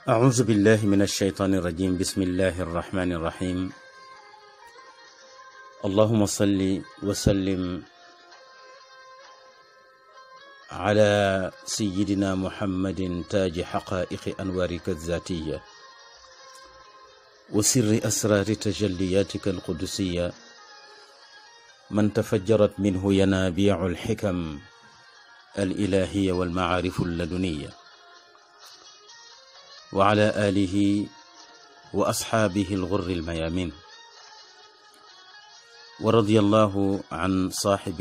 أعوذ بالله من الشيطان الرجيم بسم الله الرحمن الرحيم اللهم صل وسلم على سيدنا محمد تاج حقائق أنوارك الذاتية وسر أسرار تجلياتك القدسية من تفجرت منه ينابيع الحكم الإلهية والمعارف اللدنية وعلى آله وأصحابه الغر الميامين ورضي الله عن صاحب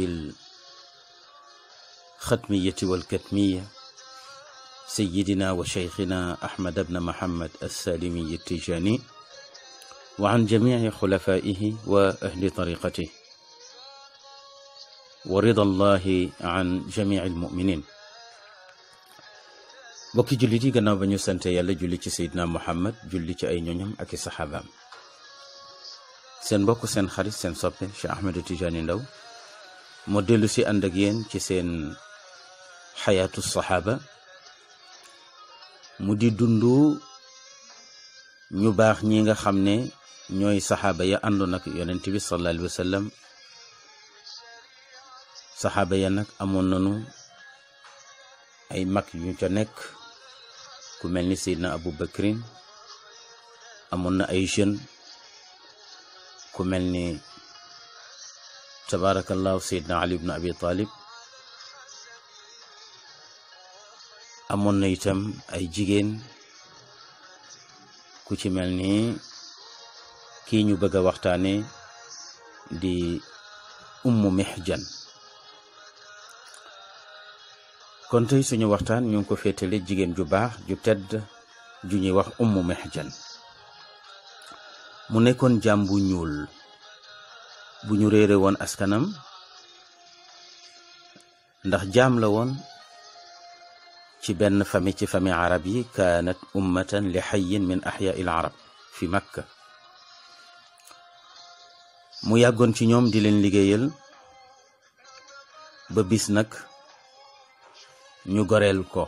الختمية والكتمية سيدنا وشيخنا أحمد بن محمد السالمي التيجاني وعن جميع خلفائه وأهل طريقته ورضا الله عن جميع المؤمنين bokki jullit yi gannaaw ba ñu sante yàlla julli ci seydina muhammad julli ci ay ñoñam ak i saxaabaam seen mbokk seen xarit seen soppe Cheikh Ahmed Tidiane Ndao moo dellu si ànd ak yéen ci seen xayaatu saxaaba mu di dundu ñu baax ñi nga xam ne ñooy saxaaba ya àndoon ak yonent bi sallallahu alayhi wa sallam saxaaba ya nag amoon nañu ay mag yu ca nekk ku mel ni Seydina Abu Bakrin amoon na ay jeunes ku mel ni tabarakallahu Seydina Ali ibn Abi Talib amoon na itam ay jigéen ku ci mel ni kii ñu bëgg a waxtaane di Ummu Mihjan kon tey suñu waxtaan ñu ngi ko féetale jigéen ju baax ju tedd ju ñuy wax ummu mihjan mu nekkoon jaam bu ñuul bu ñu réere woon askanam ndax jaam la woon ci benn famille ci famille arab yi kaanat ummatan li xayin min axyaai l arab fi makka mu yàggoon ci ñoom di leen liggéeyal ba bis nag ñu goreel ko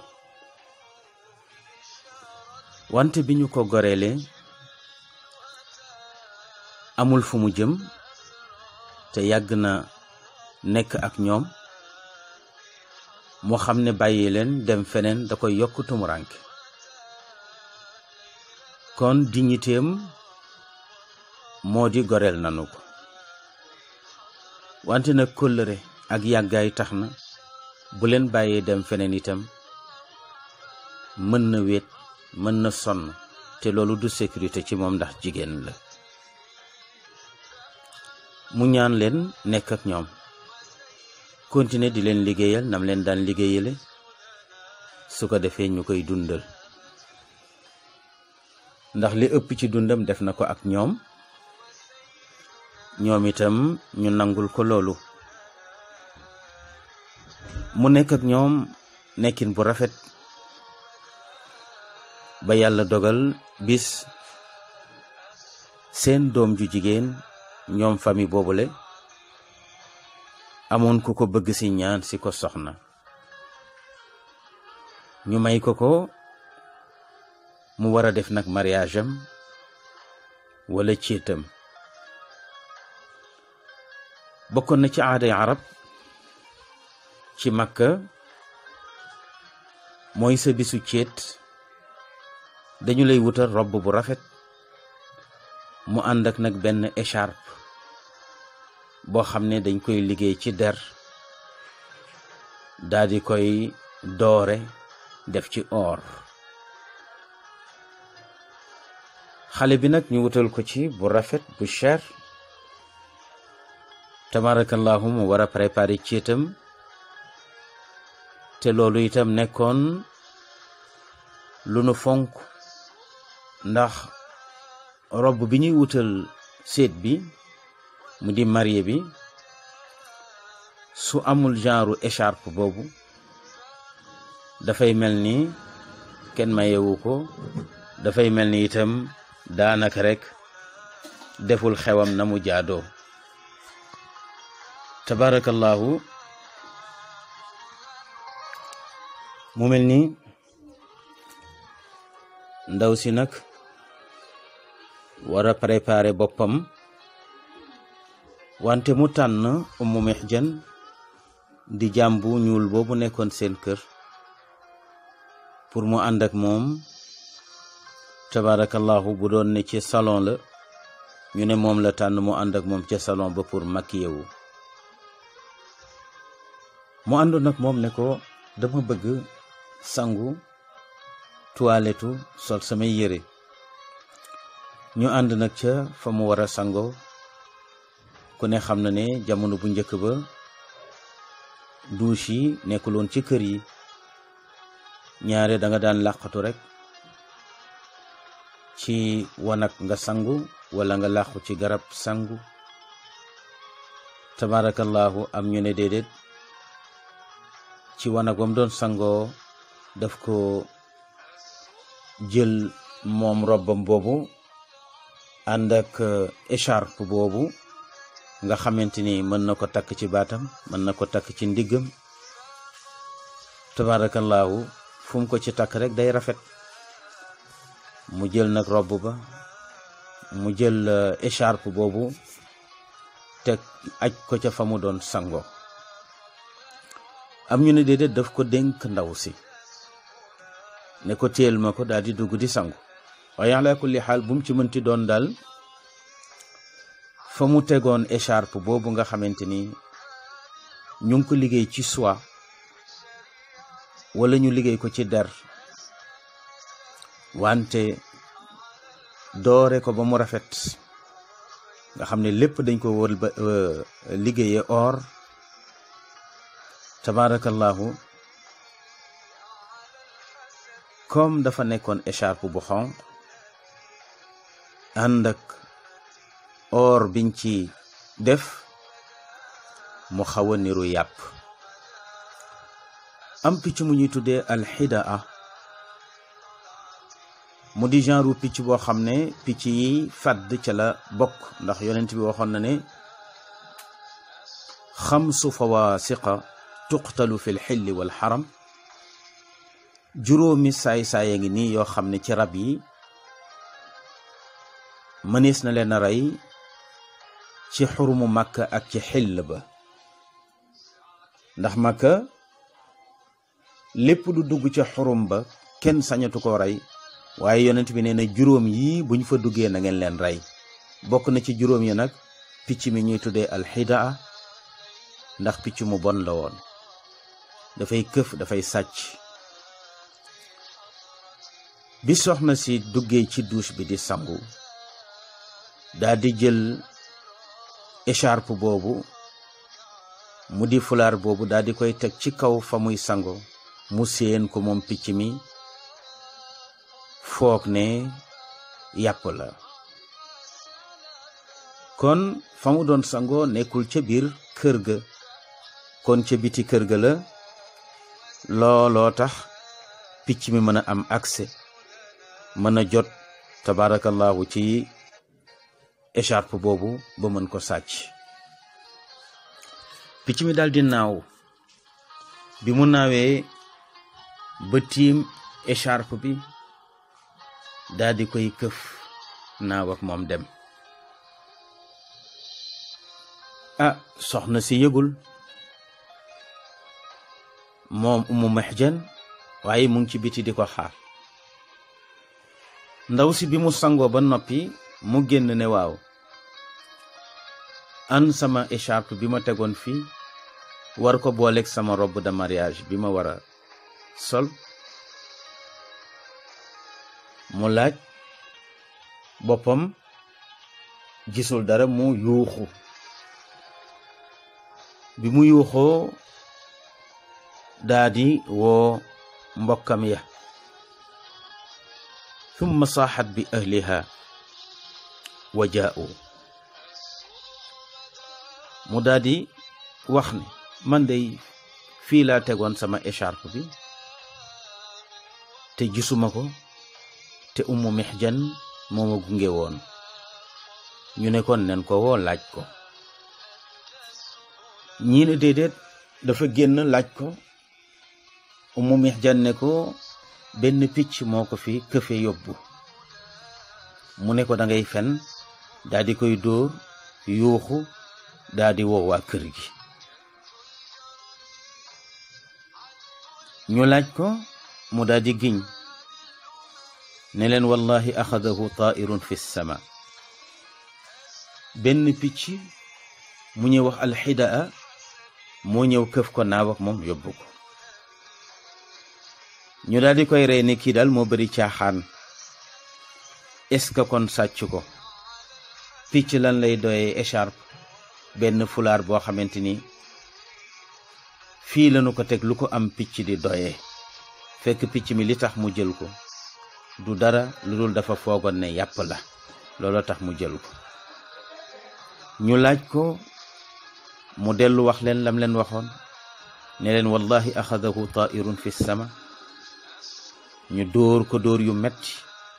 wante bi ñu ko goreelee amul fu mu jëm te yàgg na nekk ak ñoom moo xam ne bàyyi leen dem feneen da koy yokk tumuranke kon dignitéem moo di goreel nanu ko wante nag kóllëre ak yàggaay tax na bu leen bàyyee dem feneen itam mën na wéet mën na sonn te loolu du sécurité ci moom ndax jigéen la mu ñaan leen nekk ak ñoom continuer di leen liggéeyal nam leen daan liggéeyale su ko defee ñu koy dundal ndax li ëpp ci dundam def na ko ak ñoom ñoom itam ñu nangul ko loolu mu nekk ak ñoom nekkin bu rafet ba yàlla dogal bis seen doom ju jigéen ñoom famille boobule amoon ku ko bëgg ci ñaan ci ko soxna ñu may ko ko mu war a def nag mariage am wala céetam bokkoon na ci aaday arab ci makka mooy sa bisu céet dañu lay wutal robb bu rafet mu ànd ak nag benn écharpe boo xam ne dañ koy liggéey ci der daldi koy doore def ci or xale bi nag ñu wutal ko ci bu rafet bu cher tabarakallahu mu war a préparer céetam te loolu itam nekkoon lu nu fonk ndax robb bi ñuy wutal séet bi mu di marié bi su amul genre écharpe boobu dafay mel ni kenn mayewu ko dafay mel ni itam daanaka rekk deful xewam na mu jaadoo tabarakallahu mu mel ni ndaw si nag war a préparer boppam wante mu tànn Ummu Mihjan di jàmbu ñuul boobu nekkoon seen kër pour mu ànd ak moom tabarakallahu bu doon ne ci salon la ñu ne moom la tànn mu ànd ak moom ca salon ba pour maquiller wu mu àndoon nag moom ne ko dama bëgg sangu toilettu sol samay yére ñu ànd nag ca fa mu war a sangoo ku ne xam na ne jamono bu njëkk ba douche yi nekkuloon ci kër yi ñaare da nga daan làqatu rek ci wanag nga sangu wala nga làqu ci garab sangu tabarakallahu am ñu ne déedéet ci wanag wam doon sangoo daf ko jël moom robbam boobu ànd ak écharpe boobu nga xamante ni mën na ko takk ci baatam mën na ko takk ci ndiggam tabarakallahu fu mu ko ci takk rek day rafet mu jël nag robb ba mu jël écharpe boobu teg aj ko ca fa mu doon sango am ñu ne déedéet daf ko dénk ndaw si ne ko téel ma ko daal di dugg di sangu waaye ala kulli xaal bu mu ci mënti doon daal fa mu tegoon écharpe boobu nga xamante ni ñu ngi ko liggéey ci soie wala ñu liggéey ko ci der wante doore ko ba mu rafet nga xam ne lépp dañ ko wër ba liggéeye or tabarakallahu comme dafa nekkoon écharpe bu xonq ànd ak or biñ ci def mu xaw a niru yàpp am picc mu ñuy tuddee alxidaa mu di genre picc boo xam ne picc yi fàdd ca la bokk ndax yonent bi waxoon na ne xamsu fawaasiqa tuqtalu fi lxilli wal xaram juróomi saay-saaya ngi nii yoo xam ne ci rab yi mënees na leen a rey ci xurumu màkka ak ci xill ba ndax màkka lépp lu dugg ca xurum ba kenn sañatu ko rey waaye yonent bi nee na juróom yi buñ fa duggee na ngeen leen rey bokk na ci juróom yi nag picc mi ñuy tuddee alxidaa ndax picc mu bon la woon dafay këf dafay sàcc bi soxna si duggee ci douche bi di sangu daa di jël écharpe boobu mu di fulaar boobu daa di koy teg ci kaw fa muy sango mu séen ko moom picc mi foog ne yàpp la kon fa mu doon sangoo nekkul ca biir kër ga kon ca biti kër ga la looloo tax picc mi mën a am accès mën a jot tabarakallahu ci écharpe boobu ba mën ko sàcc picc mi daal di naaw bi mu naawee ba tiim écharpe bi daal di koy këf naaw ak moom dem ah soxna si yëgul moom umu mexjan waaye mu ngi ci biti di ko xaar ndaw si bi mu sangoo ba noppi mu génn ne waaw an sama écharpe bi ma tegoon fii war ko booleeg sama robe de mariage bi ma war a sol mu laaj boppam gisul dara mu yuuxu bi mu yuuxoo daa di woo mbokkam ya thumma saaxat bi ahliha wa jaa'u mu daa di wax ne man dey fii laa tegoon sama écharpe bi te gisuma ko te ummu mixjan moo ma gunge woon ñu ne kon nen ko woo laaj ko ñii ne déedéet dafa génn laaj ko ummu mixjan ne ko benn picc moo ko fi këfe yóbbu mu ne ko da ngay fen daa di koy dóor yuuxu daa di woo waa kër gi ñu laaj ko mu daa di giñ ne leen wallahi axadahu taairun fi sama benn picc mu ñuy wax alxidaa moo ñëw këf ko naaw ak moom yóbbu ko ñu daal di koy rey ne kii daal moo bari caaxaan est-ce que kon sàcc ko picc lan lay doyee écharpe benn fulaar boo xamante ni fii lañu ko teg lu ko am picc di doyee fekk picc mi li tax mu jël ko du dara lu dul dafa foogoon ne yàpp la looloo tax mu jël ko ñu laaj ko mu dellu wax leen lam leen waxoon ne leen wallahi axadahu taairun fi sama ñu dóor ko dóor yu metti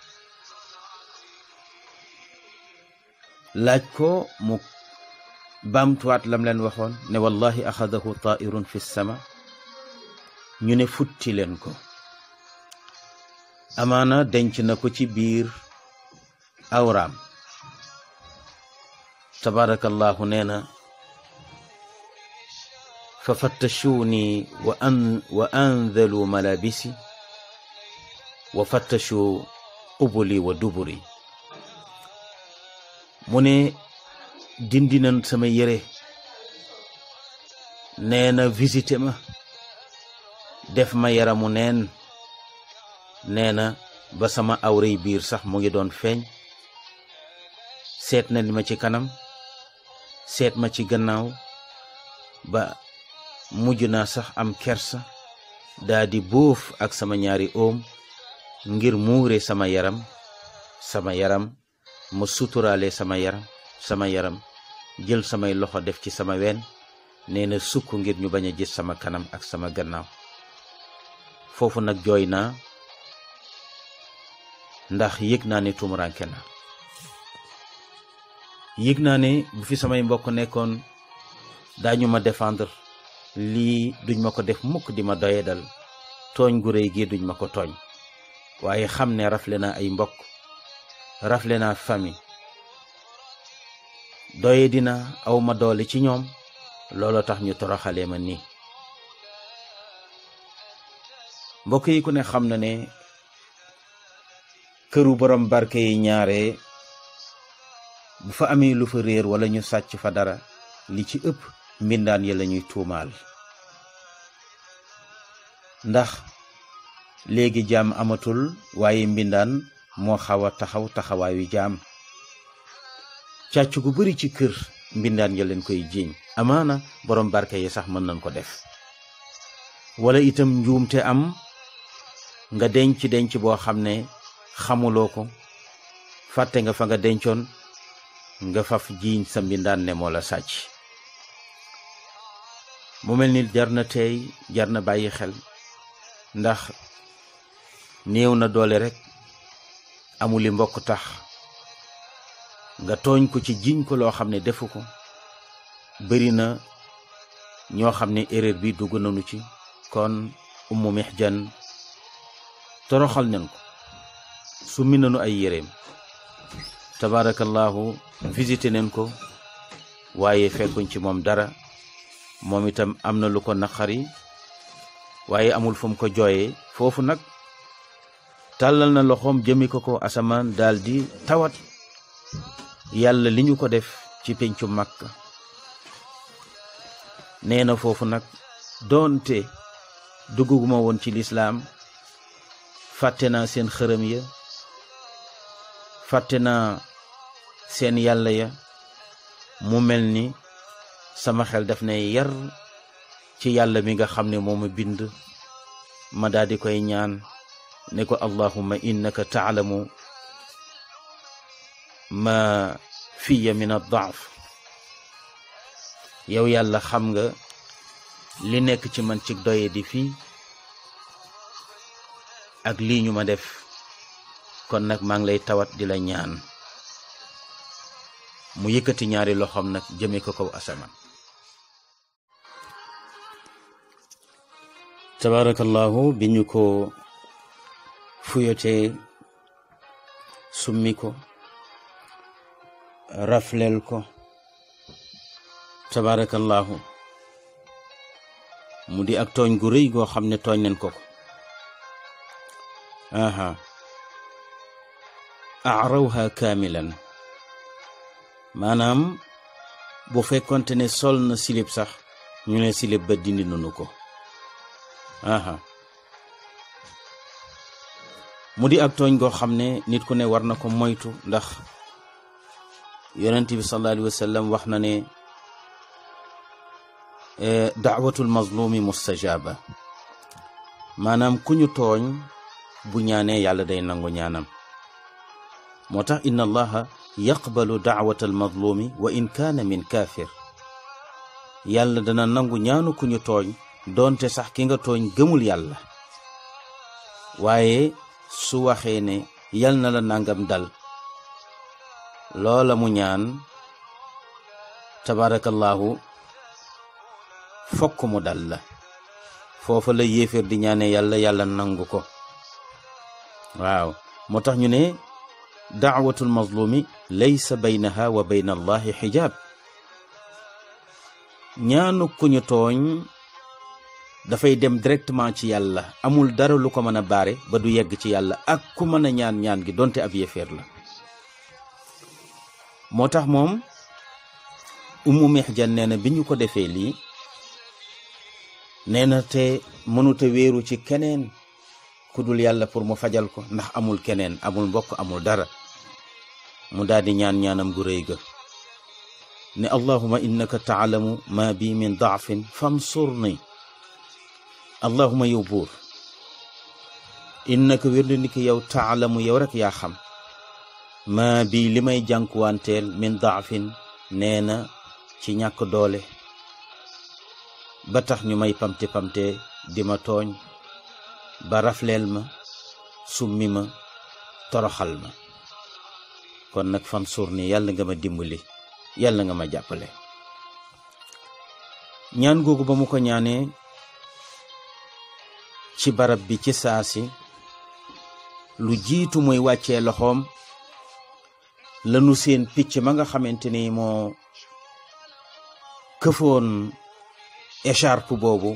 laaj ko mu baamtuwaat lam leen waxoon ne wallahi axadahu taairun fi sama ñu ne futti leen ko amaana denc na ko ci biir awraam tabarakallahu nee na fa fattashuni wa an wa andalu malabisi wa fattashu qubuli wa duburi mu ne dindi nañ sama yére nee na visité ma def ma yaramu neen nee na ba sama awray biir sax mu ngi doon feeñ seet na ma ci kanam seet ma ci gannaaw ba mujj naa sax am kersa daa di bóof ak sama ñaari oom ngir muure sama yaram sama yaram ma suturaale sama yaram sama yaram jël samay loxo def ci sama ween nee na sukk ngir ñu bañ a gis sama kanam ak sama gannaaw foofu nag jooy naa ndax yëg naa ne tumuranke na yëg naa ne bu fi samay mbokk nekkoon daañu ma défendre lii duñ ma ko def mukk di ma doye dal tooñ gu réy gi duñ ma ko tooñ waaye xam ne rafle naa ay mbokk rafle naa famille doye dina aw ma doole ci ñoom looloo tax ñu toroxalee ma nii mbokk yi ku ne xam na ne këru borom barke yi ñaare bu fa amee lu fa réer wala ñu sàcc fa dara li ci ëpp mbindaan ya la ñuy tuumaal ndax léegi jaam amatul waaye mbindaan moo xaw a taxaw taxawaayu jaam càcc gu bari ci kër mbindaan ya leen koy jiiñ amaana borom barke yi sax mën nañ ko def wala itam njuumte am nga denc denc boo xam ne xamuloo ko fàtte nga fa nga dencoon nga faf jiiñ sa mbindaan ne moo la sàcc mu mel ni jar na tey jar na bàyyi xel ndax néew na doole rekk amuli mbokk tax nga tooñ ko ci jiñ ko loo xam ne defu ko bari na ñoo xam ne erreur bi dugg nañu ci kon ummu mihjan toroxal nañ ko summi nañu ay yéreem tabarakallahu visité nañ ko waaye fekkuñ ci moom dara moom itam am na lu ko naqari waaye amul fu mu ko jooyee foofu nag tàllal na loxoom jëmi ko ko asamaan daldi tawat yàlla li ñu ko def ci pencu Makka nee na foofu nag doonte dugguma woon ci lislaam fàtte naa seen xërëm ya fàtte naa seen yàlla ya mu mel ni sama xel daf ne yar ci yàlla mi nga xam ne moo ma bind ma daal di koy ñaan ne ko allahumma innaka taalamu ma fiya min addaaf yow yàlla xam nga li nekk ci man ci doye di fii ak lii ñu ma def kon nag maa ngi lay tawat di la ñaan mu yëkkati ñaari loxoom nag jëme ko kaw asamaan tabarakallahu bi ñu ko fuyotee summi ko raflel ko tabarakallahu mu di ak tooñ gu rëy goo xam ne tooñ nañ ko ko aha arawha kaamilan maanaam bu fekkonte ne sol na silib sax ñu ne silib ba dindi nanu ko aha mu di ak tooñ goo xam ne nit ku ne war na ko moytu ndax yonent bi sallallahu alayhi wa sallam wax na ne daawatul mazlumi mustajaba maanaam ku ñu tooñ bu ñaanee yàlla day nangu ñaanam moo tax inna allaha yaqbalu daawata almazlumi wa in kaana min kaafir yàlla dana nangu ñaanu ku ñu tooñ doonte sax ki nga tooñ gëmul yàlla waaye su waxee ne yal na la nangam dal loola mu ñaan tabarakallahu fokk mu dal la foofa la yéeféer di ñaane yàlla yàlla nangu ko waaw moo tax ñu ne daawatul mazlumi laysa baynaha wa bayna allahi xijaab ñaanu ku ñu tooñ dafay dem directement ci yàlla amul dara lu ko mën a baare ba du yegg ci yàlla ak ku mën a ñaan ñaan gi donte ab yéeféer la moo tax moom ummu mihjan nee na bi ñu ko defee lii nee na te mënuta wéeru ci keneen ku dul yàlla pour mu fajal ko ndax amul keneen amul mbokk amul dara mu daldi ñaan ñaanam gu rëy ga ne allahuma innaka taalamu ma bi min daafin fansurni allahuma yow buur innaka wér na ni ki yow taalamu yow rek yaa xam ma bi li may jànkuwanteel min daafin nee na ci ñàkk doole ba tax ñu may pamte pamte di ma tooñ ba rafleel ma summi ma toroxal ma kon nag fan suur ni yàlla nga ma dimbali yàlla nga ma jàppale ñaan googu ba mu ko ñaanee ci barab bi ci saasi lu jiitu muy wàccee loxoom lanu seen picc ma nga xamante ni moo këfoon écharpe boobu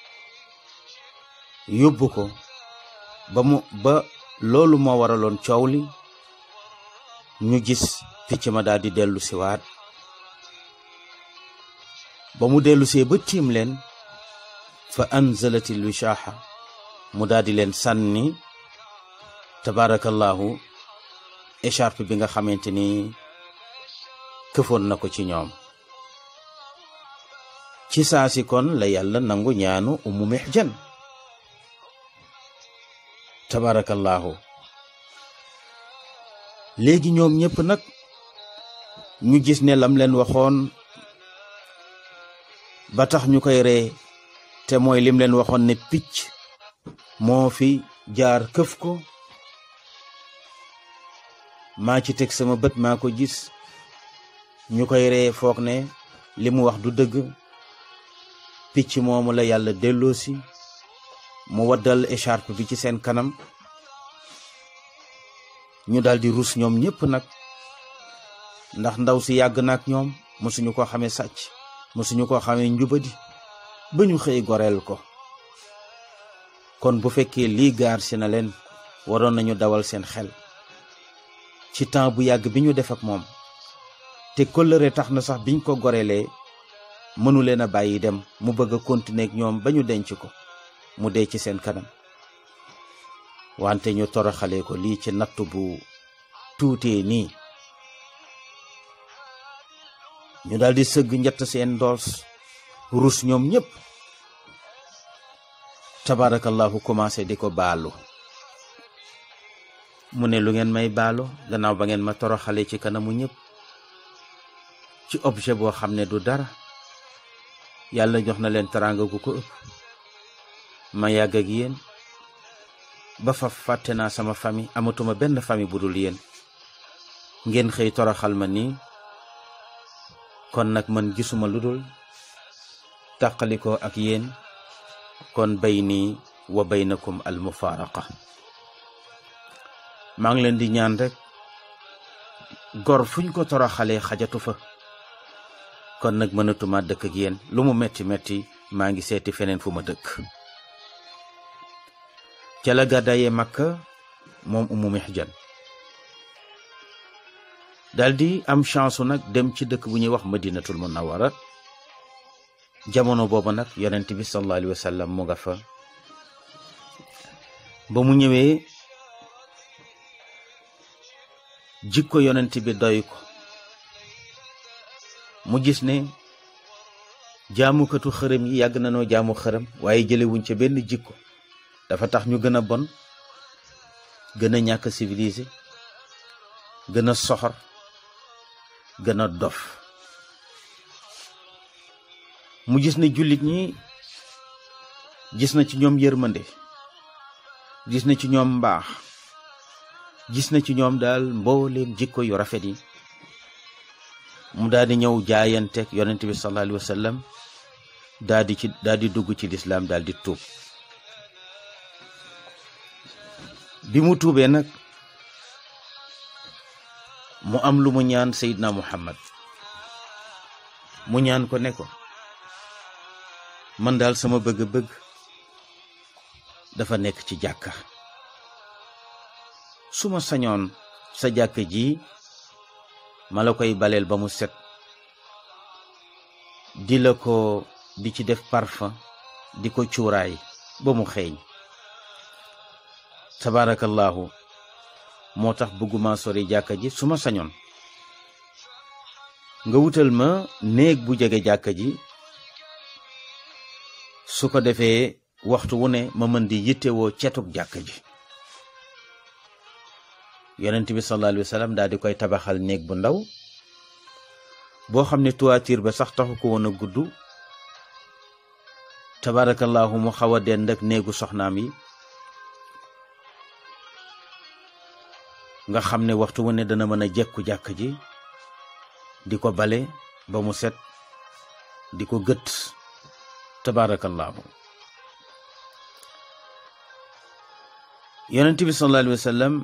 yóbbu ko ba mu ba loolu moo waraloon coow li ñu gis picc ma daal di dellu siwaat ba mu dellu see ba tiim leen fa anzalatil wishaaxa mu daal di leen sànni tabarakallahu écharpe bi nga xamante ni këfoon na ko ci ñoom ci saasi kon la yàlla nangu ñaanu umu mihjan tabarakallahu léegi ñoom ñépp nag ñu gis ne lam leen waxoon ba tax ñu koy ree te mooy lim leen waxoon ne picc moo fi jaar këf ko maa ci teg sama bët maa ko gis ñu koy ree foog ne li mu wax du dëgg picc moomu la yàlla delloosi mu waddal écharpe bi ci seen kanam ñu daldi rus ñoom ñépp nag ndax ndaw si yàgg na ak ñoom mësuñu ko xamee sàcc mësuñu ko xamee njubadi ba ñu xëy goreel ko kon bu fekkee lii gaar si na leen waroon nañu dawal seen xel ci temps bu yàgg bi ñu def ak moom te kóllëre tax na sax biñ ko goreelee mënu leen a bàyyi dem mu bëgg a continuer ak ñoom ba ñu denc ko mu dee ci seen kanam wante ñu toroxalee ko lii ci natt bu tuutee nii ñu daldi sëgg njett seen ndoos rus ñoom ñépp tabarakallahu commencé di ko baalu mu ne lu ngeen may baalu gannaaw ba ngeen ma toroxale ci kanamu ñépp ci objet boo xam ne du dara yàlla jox na leen teraanga gu ko ëpp ma yàgg ak yéen ba fa fàtte naa sama famille amatuma benn famille bu dul yéen ngeen xëy toroxal ma nii kon nag man gisuma lu dul tàqalikoo ak yéen kon bayni wa baynakum al mufaaraqa maa ngi leen di ñaan rek gor fuñ ko toroxalee xajatu fa kon nag mënatuma dëkk ak yéen lu mu metti metti maa ngi seeti feneen fu ma dëkk ca la gàddaayee Makka moom Ummu Mihjan daldi am chance nag dem ci dëkk bu ñuy wax Madinatul Munawwara jamono booba nag yonent bi sallallahu alayhi wa sallam mu nga fa ba mu ñëwee jikko yonent bi doy ko mu gis ne jaamukatu xërëm yi yàgg nañoo jaamu xërëm waaye jëlewuñ ca benn jikko dafa tax ñu gën a bon gën a ñàkk civilisé gën a soxor gën a dof mu gis ne jullit ñi gis na ci ñoom yërmande gis na ci ñoom mbaax gis na ci ñoom daal mbooleem jikko yu rafet yi mu daal di ñëw jaayanteeg yonent bi sallallahu alayhi wa sallam daal di ci daal di dugg ci lislaam daal di tuub bi mu tuubee nag mu am lu mu ñaan Seydina Muhammad mu ñaan ko ne ko man daal sama bëgg-bëgg dafa nekk ci jàkka su ma sañoon sa jàkka ji ma la koy baleel ba mu set di la ko di ci def parfum di ko cuuraay ba mu xeeñ tabaarakallaahu moo tax bëgguma sori jàkka ji su ma sañoon nga wutal ma néeg bu jege jàkka ji su ko defee waxtu wu ne ma mën di yittewoo cetug jàkka ji yonent bi sallallahu alayhi wa sallam daal di koy tabaxal néeg bu ndaw boo xam ne toiture ba sax taxu ko woon a gudd tabaarakallaahu mu xaw a dend ak néegu soxnaam yi nga xam ne waxtu wu ne dana mën a jekku jàkk ji di ko bale ba mu set di ko gët tabaarakallaahu yonent bi sallallahu alayhi wa sallam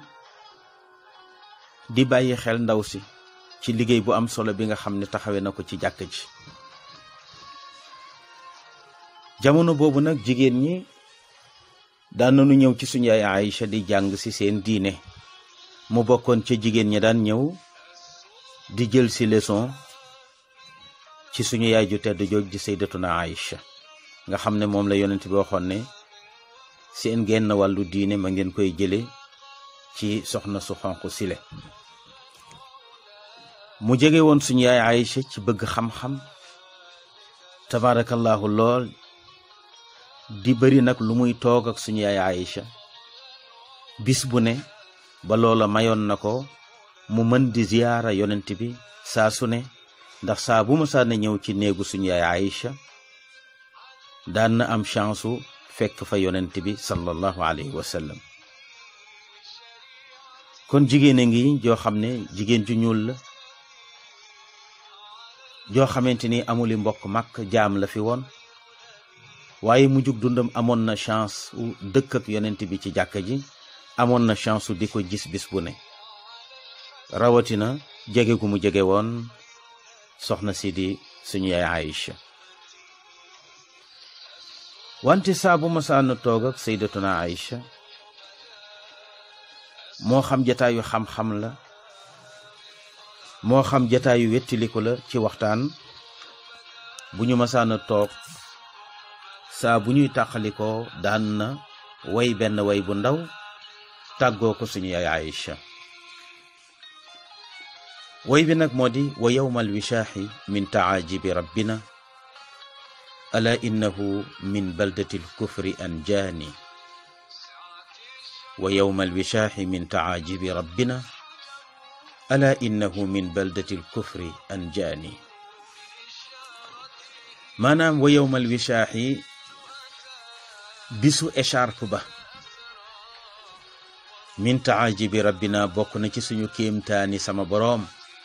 di bàyyi xel ndaw si ci liggéey bu am solo bi nga xam ne taxawee na ko ci jàkk ji jamono boobu nag jigéen ñi daan nañu ñëw ci suñu yaay Aïcha di jàng ci seen diine mu bokkoon ca jigéen ñi daan ñëw di jël ci leçon ci suñu yaay ju tedd jooj di sayyidatuna Aïcha nga xam ne moom la yonent bi waxoon ne seen genn wàllu diine ma ngeen koy jële ci soxna su xonq sile mu jege woon suñu yaay Aïcha ci bëgg xam-xam tabaarakallaahu lool di bëri nag lu muy toog ak suñu yaay Aïcha bis bu ne ba loola mayoon na ko mu mën di ziyaara yonent bi saa su ne ndax saa bu ma saa na ñëw ci néegu suñu yaay Aïcha daan na am chance u fekk fa yonent bi sallallahu alayhi wa sallam kon jigéen a ngi joo xam ne jigéen ju ñuul la joo xamante ni amuli mbokk mag jaam la fi woon waaye mu jug dundam amoon na chance u dëkk ak yonent bi ci jàkka ji amoon na chance u di ko gis bis bu ne rawatina jege gu mu jege woon soxna si di suñu yaay Aïcha wante saa bu masaana toog ak sayyidatuna Aïcha moo xam jataayu xam-xam la moo xam jataayu wettiliku la ci waxtaan bu ñu masaana toog saa bu ñuy tàqalikoo daan na way benn way bu ndaw tàggoo ko suñu yaay Aïcha way bi nag moo di wa yowmal wishaaxi min taajibi rabbina ala innahu min baldati lkufri anjaani wa yowma alwishaaxi min taajibi rabbina ala innahu min baldati lkufri anjaani maanaam wa yowma alwishaaxi bisu écharpe ba min taajibi rabbina bokk na ci suñu kéemtaani sama boroom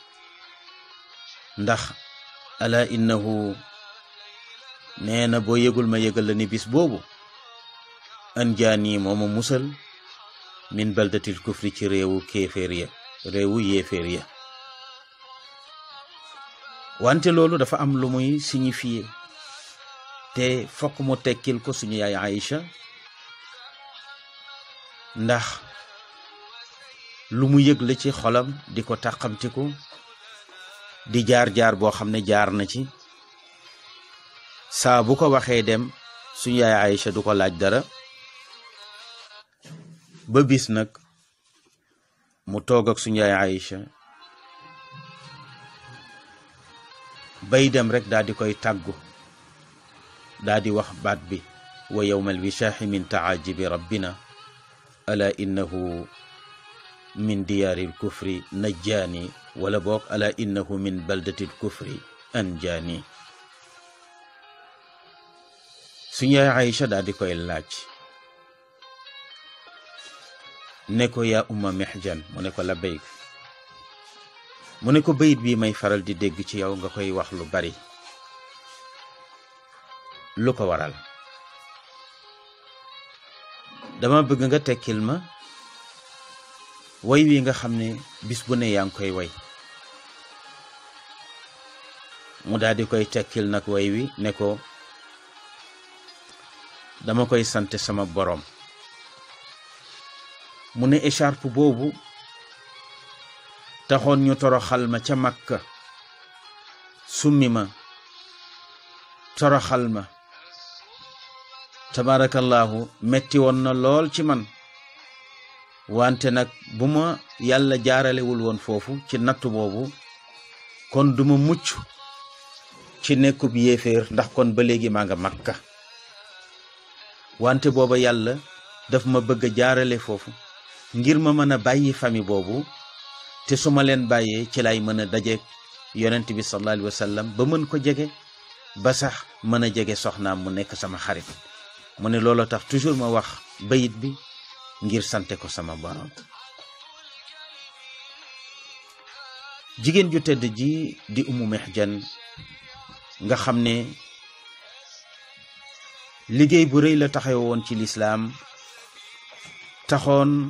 ndax ala innahu nee na boo yëgul ma yëgal la ni bis boobu anjaani mooma musal min baldatil kufri ci réewu kéeféer ya réewu yéeféer ya wante loolu dafa am lu muy signifié te fokk mu tekkil ko suñu yaay Aïcha ndax lu mu yëg la ci xolam di ko tàqamtiku di jaar-jaar boo xam ne jaar na ci saa bu ko waxee dem suñu yaay Aïcha du ko laaj dara ba bis nag mu toog ak suñu yaay Aïcha bay dem rek daal di koy tàggu daal di wax baat bi wa yowmal wichaaxi min taajibi rabbina ala innahu min diyaari lkufri najjaani wala boog ala innahu min baldati lkufri anjaani suñu yaay Aïcha daal di koy laaj ne ko yaa umma mexjan mu ne ko la béyk mu ne ko bayit bii may faral di dégg ci yow nga koy wax lu bari lu ko waral dama bëgg nga tekkil ma way wi nga xam ne bis bu ne yaa ngi koy way mu daal di koy tekkil nag way wi ne ko dama koy sant sama boroom mu ne écharpe boobu taxoon ñu toroxal ma ca Makka summi ma toroxal ma tabaarakallaahu metti woon na lool ci man wante nag bu ma yàlla jaaralewul woon foofu ci nattu boobu kon duma mucc ci nekkub yéeféer ndax kon ba léegi maa nga Makka wante booba yàlla daf ma bëgg a jaarale foofu ngir ma mën a bàyyi famille boobu te su ma leen bàyyee ci lay mën a dajeeg yonent bi sallallahu alayhi wa sallam ba mën ko jege ba sax mën a jege soxnaam mu nekk sama xarit mu ne looloo tax toujours ma wax bayit bi ngir sante ko sama borom jigéen ju tedd ji di umu mexjan nga xam ne liggéey bu rëy la taxaw woon ci lislaam taxoon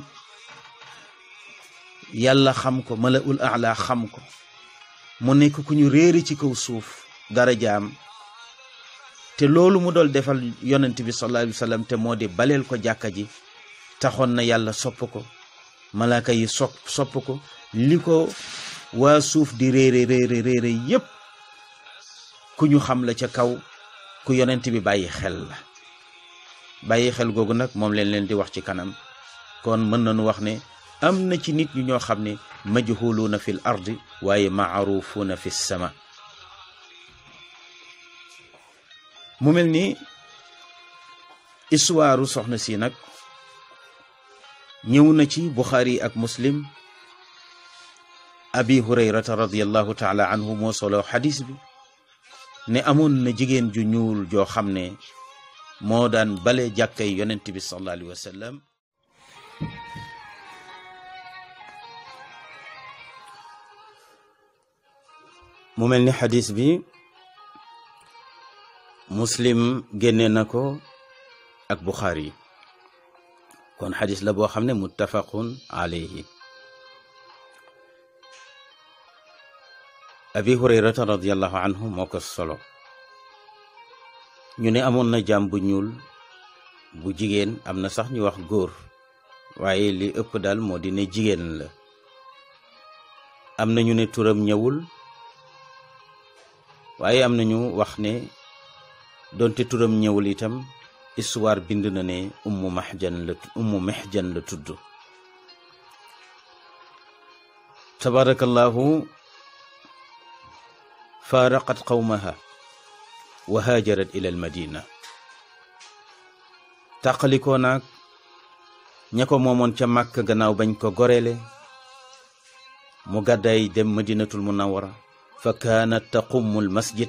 yàlla xam ko mala ul ala xam ko mu nekk ku ñu réeri ci kaw suuf dara jaam te loolu mu dool defal yonent bi sallallahu alayhi wa sallam te moo di baleel ko jàkka ji taxoon na yàlla sopp ko malaaka yi sopp sopp ko li ko waa suuf di réere réere réere yépp ku ñu xam la ca kaw ku yonent bi bàyyi xel la bàyyi xel googu nag moom leen leen di wax ci kanam kon mën nañu wax ne am na ci nit ñu ñoo xam ne majhuluuna fil ardi waaye maarufuuna fi sama mu mel ni histoire soxna si nag ñëw na ci buxaari ak muslim abi hurayrata radiallahu taala anhu moo solo xadis bi ne amoon na jigéen ju ñuul joo xam ne moo daan bale jàkkay yonent bi sallallahu alayhi wa sallam mu mel ni xadis bi muslim génne na ko ak buxaari kon xadis la boo xam ne muttafaqun alayhi abi hurayrata radiallahu anhu moo ko solo ñu ne amoon na jaam bu ñuul bu jigéen am na sax ñu wax góor waaye li ëpp daal moo di ne jigéen la am na ñu ne turam ñëwul waaye am nañu wax ne donte turam ñëwul itam histoire bind na ne ummu mahjan la ummu mahjan la tudd tabarakallahu faaraqat qawmaha wa haajarat ila al madina tàqalikoo naag ña ko moomoon ca màkk gannaaw bañ ko gorele mu gàddaay dem madinatul munawara fa kaanat taqumu al masjid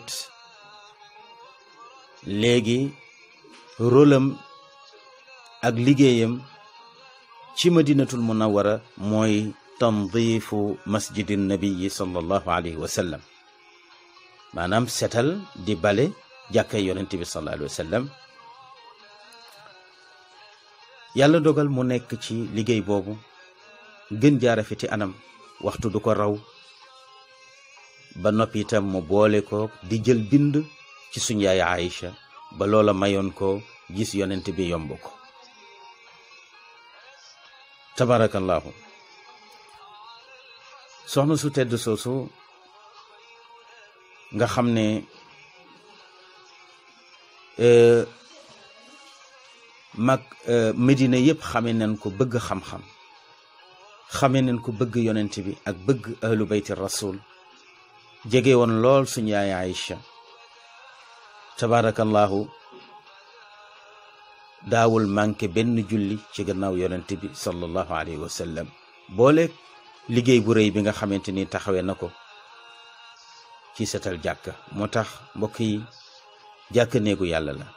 léegi rôlam ak liggéeyam ci madinatul munawara mooy tandiifu masjidi nabiyi sallallahu alayhi wa sallam maanaam setal di bale jàkkay yonent bi sallallahu alayhi wa sallam yàlla dogal mu nekk ci liggéey boobu gën jaara fi ci anam waxtu du ko raw ba noppi itam mu boole ko di jël bind ci suñ yaay Aïcha ba loola mayoon ko gis yonent bi yomb ko tabarakallahu soxna su tedd soosu nga xam ne mag Medina yëpp xame nañ ko bëgg xam-xam xame nañ ko bëgg yonent bi ak bëgg ahlu bayti rasul jege woon lool suñu yaay Aïcha tabarakallahu daawul manqué benn julli ci gannaaw yonent bi sallallahu alayhi wa sallam boole liggéey bu rëy bi nga xamante ni taxawee na ko ci setal jàkka moo tax mbokk yi jàkk néegu yàlla la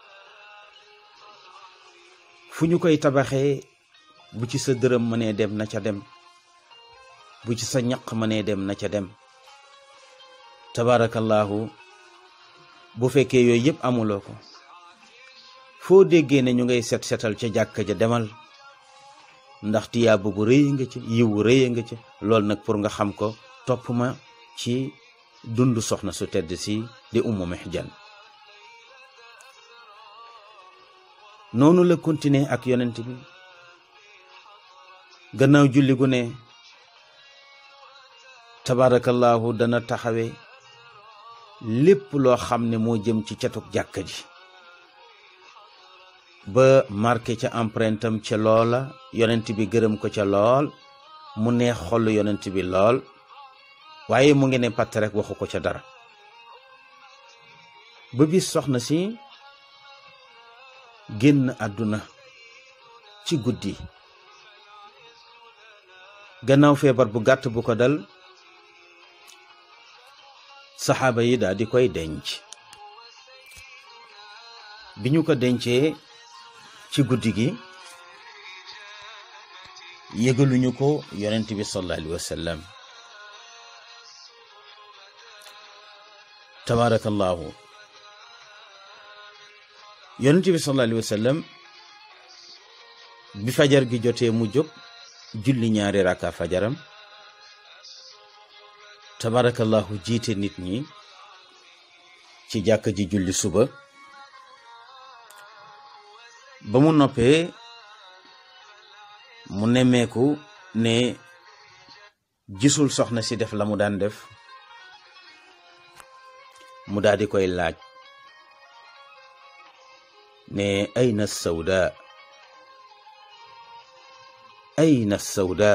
fu ñu koy tabaxee bu ci sa dërëm mënee dem na ca dem bu ci sa ñaq mënee dem na ca dem tabarakallahu bu fekkee yooyu yëpp amuloo ko foo déggee ne ñu ngay set setal ca jàkka ja demal ndax tiyaabu bu rëy nga ca yiwu rëy nga ca loolu nag pour nga xam ko topp ma ci dund soxna su tedd si di ummu mihjan noonu la continuer ak yonent bi gannaaw julli gu ne tabarakallahu dana taxawe lépp loo xam ne moo jëm ci catuk jàkka ji ba marqué ca empreinte am ca loola yonent bi gërëm ko ca lool mu neex xol yonent bi lool waaye mu ngi ne patt rek waxu ko ca dara ba bis soxna si génn àdduna ci guddi gannaaw feebar bu gàtt bu ko dal saxaaba yi daal di koy denc bi ñu ko dencee ci guddi gi yëgaluñu ko yonent bi sallallahu alayhi wa sallam tabarakallahu yonent bi sallallahu alayhi wa sallam bi fajar gi jotee mu jóg julli ñaari raka fajaram tabarakallahu jiite nit ñi ci jàkk ji julli suba ba mu noppee mu nemmeeku ne gisul soxna si def la mu daan def mu daal di koy laaj ne ayna sawda ayna sawda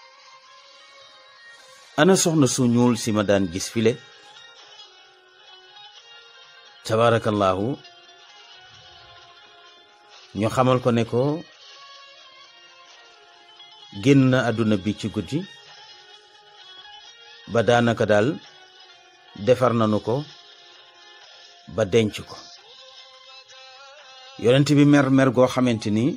ana soxna su ñuul si ma daan gis file tabarakallahu ñu xamal ko ne ko génn na àdduna bi ci guddi ba daanaka daal defar nanu ko ba denc ko yonent bi mer mer goo xamante ni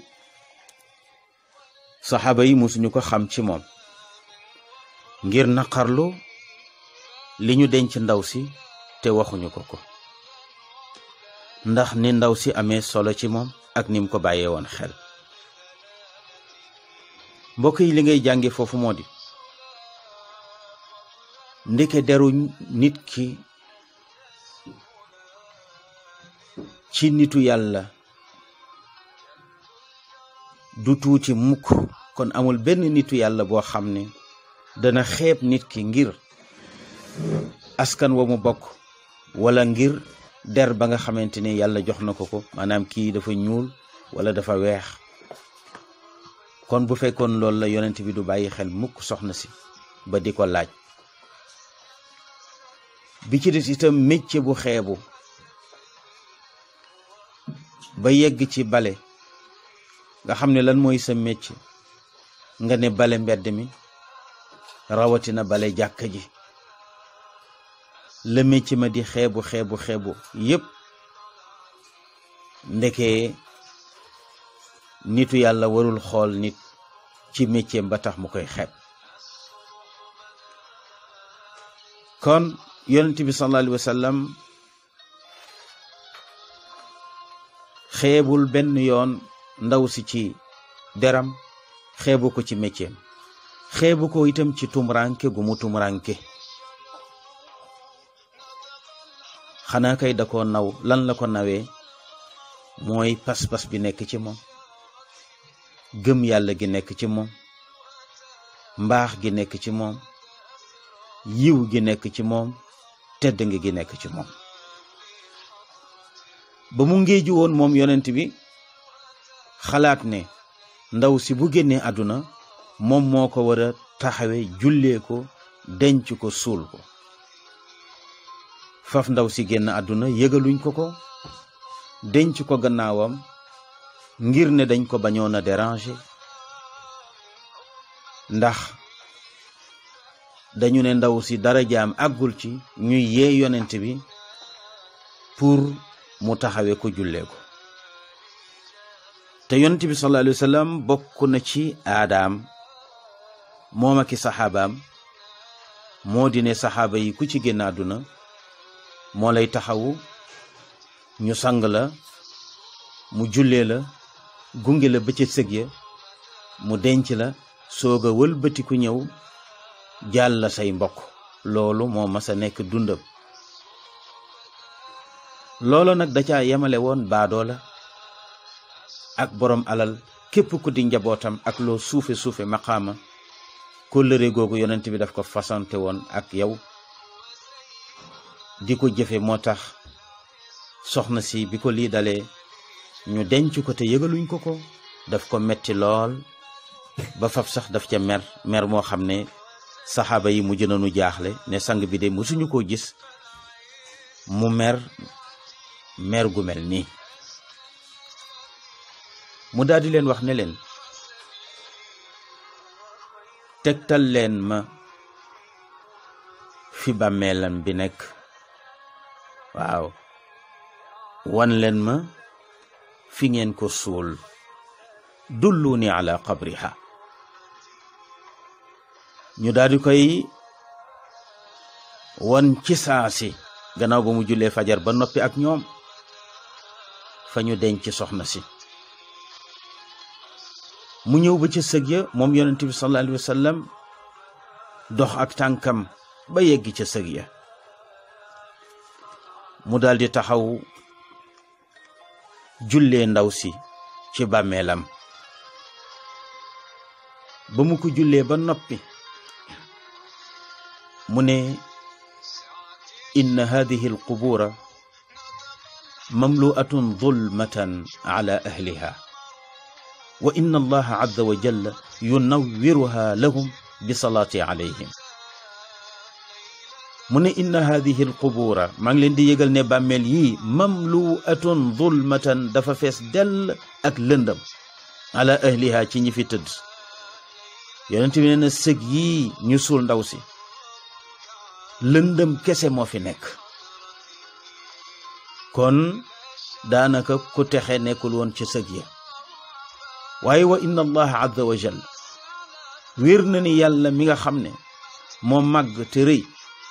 saxaaba yi musuñu ko xam ci moom ngir naqarlu li ñu denc ndaw si te waxuñu ko ko ndax ni ndaw si amee solo ci moom ak nim ko bàyyee woon xel mbokk yi li ngay jànge foofu moo di ndeke deru nit ki ci nitu yàlla du tuuti mukk kon amul benn nitu yàlla boo xam ne dana xeeb nit ki ngir askan wa mu bokk wala ngir der ba nga xamante ne yàlla jox na ko ko maanaam kii dafa ñuul wala dafa weex kon bu fekkoon loolu la yonent bi du bàyyi xel mukk soxna si ba di ko laaj bi ci des itam métier bu xeebu ba yegg ci bale nga xam ne lan mooy sa métier nga ne bale mbedd mi rawatina bale jàkka ji la métier ma di xeebu xeebu xeebu yépp ndeke nitu yàlla warul xool nit ci métier ba tax mu koy xeeb kon yonent bi sallallahu alayhi wa sallam xeebul benn yoon ndaw si ci deram xeebu ko ci métier xeebu ko itam ci tumuranke gu mu tumuranke xanaa kay da ko naw lan la ko nawee mooy pas-pas bi nekk ci moom gëm yàlla gi nekk ci moom mbaax gi nekk ci moom yiw gi nekk ci moom tedd nga gi nekk ci moom ba mu ngéeju woon moom yonent bi xalaat ne ndaw si bu génnee àdduna moom moo ko war a taxawe jullee ko denc ko suul ko faf ndaw si génn àdduna yëgaluñ ko ko denc ko gannaawam ngir ne dañ ko bañoon a déranger ndax dañu ne ndaw si dara jaam àggul ci ñuy yee yonent bi pour mu taxawe ko jullee ko te yonent bi sallallahu alayhi wa sallam bokk na ci aadaam moom aki saxaabaam moo di ne saxaaba yi ku ci génn àdduna moo lay taxawu ñu sang la mu jullee la gunge la ba ca sëg ya mu denc la soog a wëlbatiku ñëw jàll la say mbokk loolu moo mas a nekk dundam loolu nag da caa yemale woon baadoo la ak boroom alal képp ku di njabootam ak loo suufe suufe maqaama kóllëre googu yonent bi daf ko fasante woon ak yow di ko jëfe moo tax soxna si bi ko lii dalee ñu denc ko te yëgaluñ ko ko daf ko metti lool ba fab sax daf ca mer mer moo xam ne saxaaba yi mujj nañu jaaxle ne sang bi de mësuñu koo gis mu mer mer gu mel nii mu daldi leen wax ne leen tegtal leen ma fi bàmmeelam bi nekk waaw wan leen ma fi ngeen ko suul dulluni ala qabriha ñu daldi koy wan ci saasi gannaaw ba mu jullee fajar ba noppi ak ñoom fa ñu denc soxna si mu ñëw ba ca sëg ya moom yonent bi sallallahu alayhi wa sallam dox ak tànkam ba yegg ca sëg ya mu daldi taxaw jullee ndaw si ci bàmmeelam ba mu ko jullee ba noppi mu ne inna hadihi alqubura mamlu'atun zulmatan ala ahliha wa inna allaha azza wa jalla yunawwiruha lahum bi salaati alayhim mu ne inna hadihi alqubura maa ngi leen di yëgal ne bàmmeel yii mamlu'atun zulmatan dafa fees dell ak lëndam ala ahliha ci ñi fi tëdd yonent bi nee na sëg yii ñu suul ndaw si lëndëm kese moo fi nekk kon daanaka ku texe nekkul woon ci sëg ya waaye wa inna allaha azza wa jal wér na ni yàlla mi nga xam ne moo màgg te rëy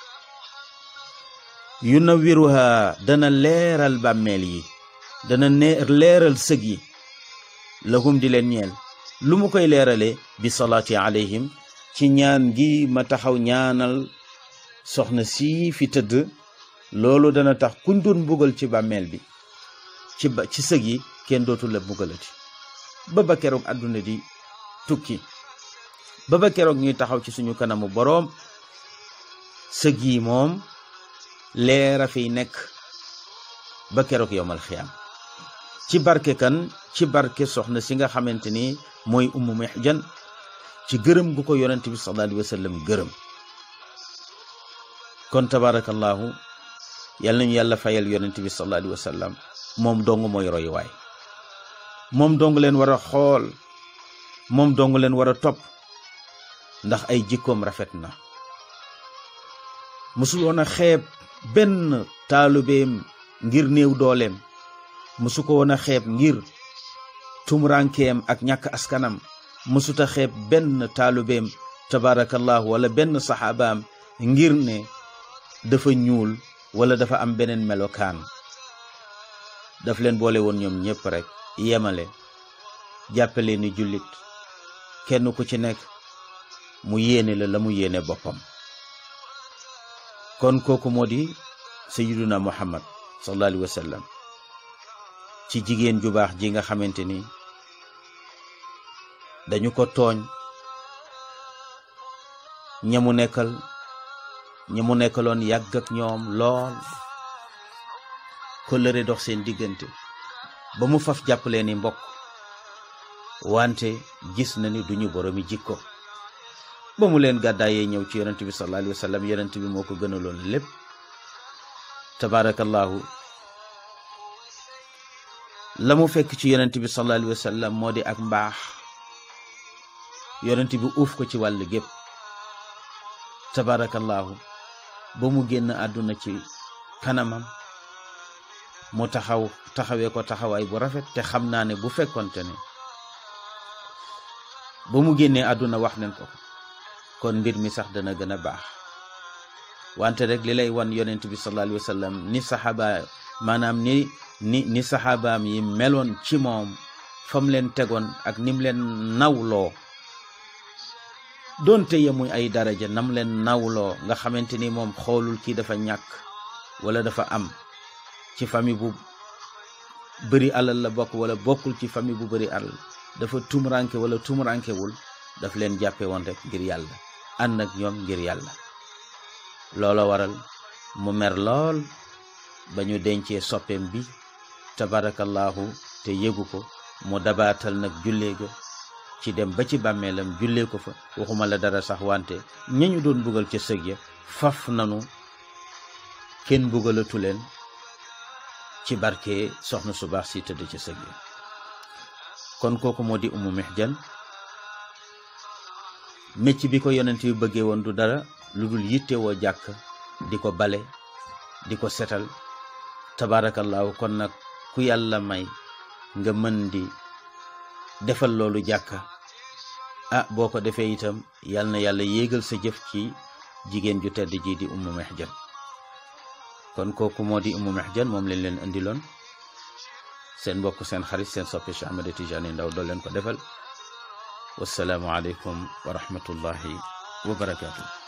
yu na wiruha dana leeral bàmmeel yi dana ne leeral sëg yi lahum di leen ñeel lu mu koy leerale bi salaati alayhim ci ñaan gi ma taxaw ñaanal soxna sii fi tëdd loolu dana tax kuñ doon mbugal ci bàmmeel bi ci ba ci sëg yi kenn dootul la mbugalati ba ba keroog àdduna di tukki ba ba keroog ñuy taxaw ci suñu kanamu boroom sëg yi moom leera fiy nekk ba keroog yowmal xiyaam ci barke kan ci barke soxna si nga xamante ni mooy ummu mihjan ci gërëm gu ko yonent bi sallallahu alayhi wa sallam gërëm kon tabarakallahu yal nañu yàlla fayal yonent bi sallallahu alayhi wa sallam moom dong mooy royuwaay moom dong leen war a xool moom dong leen war a topp ndax ay jikkoom rafet na musul woon a xeeb benn taalubeem ngir néew dooleem musu ko woon a xeeb ngir tumurankeem ak ñàkk askanam musuta xeeb benn taalubeem tabarakallahu wala benn saxaabaam ngir ne dafa ñuul wala dafa am beneen melokaan daf leen boole woon ñoom ñépp rek yemale jàppale ni jullit kenn ku ci nekk mu yéene la la mu yéene boppam kon kooku moo di sayyiduna muhammad sallallahu alayhi wa sallam ci jigéen ju baax ji nga xamante ni dañu ko tooñ ñamu nekkal ñamu nekkaloon yàgg ak ñoom lool kóllëre dox seen diggante ba mu faf jàppalee ni mbokk wante gis na ni duñu boromi jikko ba mu leen gàddaayee ñëw ci yonent bi sallallahu alayhi wa sallam yonent bi moo ko gënaloon lépp tabarakallahu la mu fekk ci yonent bi sallallahu alayhi wa sallam moo di ak mbaax yonent bi uuf ko ci wàll gépp tabarakallahu ba mu génn àdduna ci kanamam mu taxaw taxawee ko taxawaay bu rafet te xam naa ne bu fekkonte ne ba mu génnee àdduna wax nañ ko kon mbir mi sax dana gën a baax wante rek li lay wan yonent bi sallallahu alayhi wa sallam ni saxaaba maanaam ni ni ni saxaabaam yi meloon ci moom fam leen tegoon ak nim leen nawloo doonte yemuy ay daraja nam leen nawloo nga xamante ni moom xoolul kii dafa ñàkk wala dafa am ci famille bu bëri alal la bokk wala bokkul ci famille bu bëri alal dafa tumuranke wala tumurankewul daf leen jàppe woon rek ngir yàlla ànd ak ñoom ngir yàlla loola waral mu mer lool ba ñu dencee soppeem bi tabarakallahu te yëgu ko mu dabaatal nag jullee ga ci dem ba ci bàmmeelam jullee ko fa waxuma la dara sax wante ñañu doon bugal ca sëg ya faf nanu kenn bugalatu leen ci barke soxna su baax si tëdd ca sëg ya kon kooku moo di umu mihjan mecc bi ko yonent bi bëggee woon du dara lu dul yittewoo jàkk di ko bale di ko setal tabaarakallaahu kon nag ku yàlla may nga mën di defal loolu jàkka ah boo ko defee itam yal na yàlla yéegal sa jëf ci jigéen ju tedd ji di ummu mihjan kon kooku moo di ummu mihjan moom leen leen indiloon seen mbokk seen xarit seen soppe Cheikh Ahmed Tidiane Ndao doo leen ko defal wassalaamu aleykum wa rahmatullahi wa barakaatu